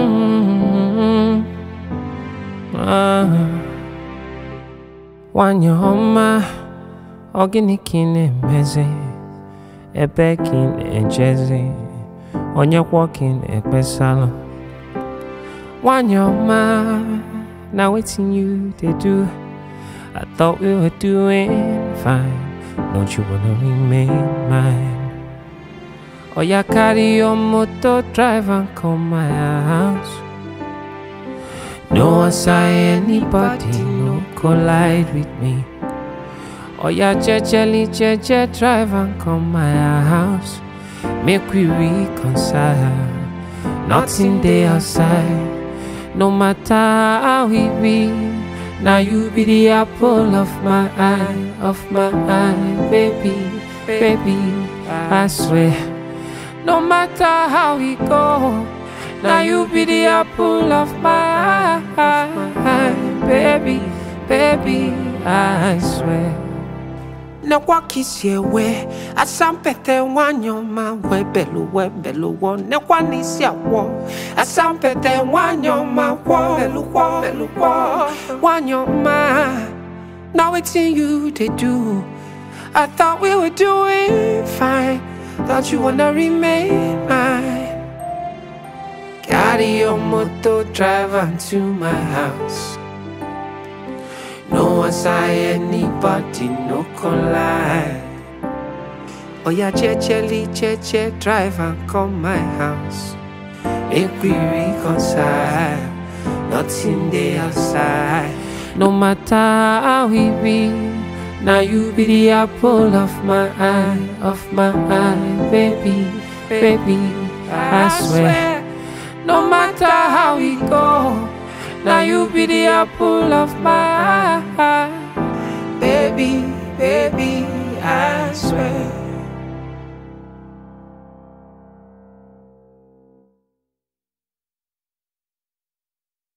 Mm, ah. Nwanyị ọma, ọ gịnị ka ị na-emezi? Ebe ka ị na-ejezi? Onye kwa ka ị na-ekpesalụ? Nwanyị ọma, na wetin you dey do? I thought we were doing fine. Don't you wanna remain mine? Oya carry your motor, drive and come my house. No answer anybody, no collide with me. Oya jejely, jeje, drive and come my house. Make we reconcile. Nothing dey outside. No matter how we be, now you be the apple of my eye, of my eye, baby, baby. I swear. No matter how we go, now you be the apple of my eye, baby, baby, I swear. na wakisi ewe asampete wanyoma webelu webelu wo ne kwanisi awo asampete wanyoma wo belu wo belu wo wanyoma now wetin you dey do i thought we were doing fine thought you wanna remain mine carry your motor drive am to my house no answer anybody, no collide. Oya jejely, jeje, drive and come my house. Make we reconcile. Nothing dey outside. No matter how we be, now you be the apple of my eye, of my eye, baby, baby, I swear. No matter how we go, now you be the apple of my eye.